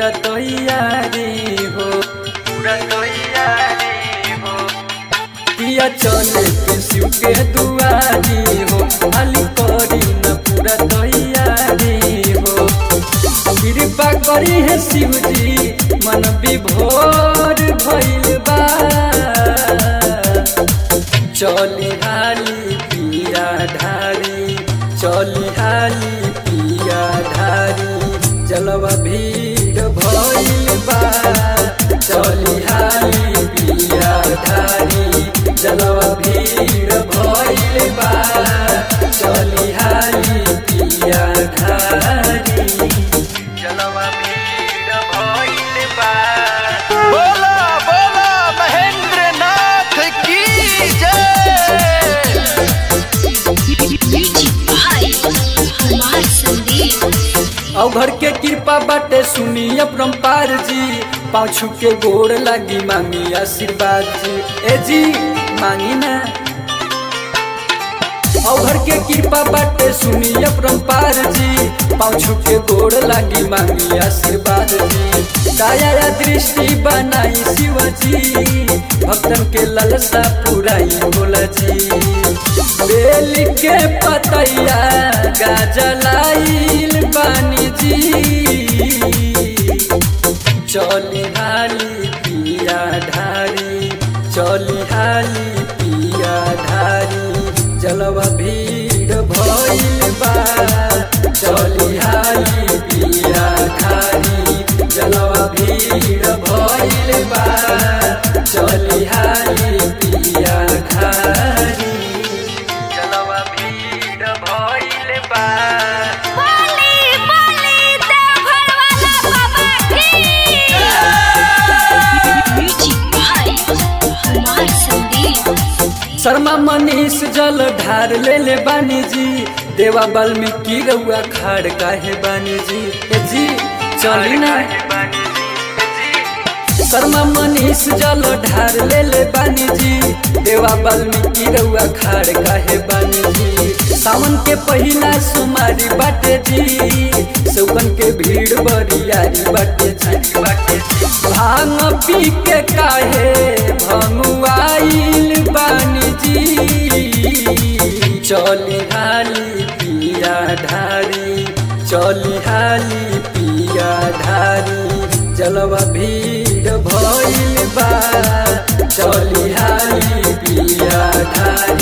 पूरा तैयारी हो पूरा तैयारी हो किया चले के शिव के दुआरी हो खाली करी न पूरा तैयारी हो कृपा करी है शिव जी मन विभोर भइल बा चली हाली पिया ढारी चली हाली पिया ढारी जलवा भीड़ भइल बा चली हाली पिया ढारी जलवा भीड़ भइल बा चली हाली पिया ढारी जलवा भीड़ भइल बा बोला बोला महेंद्र नाथ की जय म्यूजिक भाई कुमार संदीप औ घर के कृपा बाटे सुनी अपरम्पार जी पाछू के गोड़ लागी मांगी आशीर्वाद जी ए जी मांगी ना औ घर के कृपा बाटे सुनी अपरम्पार जी पाछू के गोड़ लागी मांगी आशीर्वाद जी दया या दृष्टि बनाई शिव जी भक्तन के ललसा पुराई बोला जी बेल के पतैया गाजलाइल बानी जी चली हाली पिया ढारी चली हाली पिया ढारी जलवा भीड़ भइल बा चली हाली पिया ढारी जलवा भीड़ भइल बा चली हाली पिया ढारी जलवा भीड़ भइल बा बोली बोली देवघर वाला बाबा की म्यूजिक भाई कुमार संदीप शर्मा मनीष जल ढार ले ले बानी जी देवा वाल्मीकि रउआ खाड़ काहे बानी जी ए जी चली ना शर्मा मनीष जल ढार ले ले बानी जी देवा वाल्मीकि रउआ खाड़ काहे बानी जी सावन के पहिला सुमारी बाटे जी सौगन के भीड़ बरियारी बाटे जी बाटे जी भांग पी के काहे भंगुआइल बानी जी चली हाली पिया ढारी चली हाली पिया ढारी जलवा भीड़ भइल बा चली हाली पिया ढारी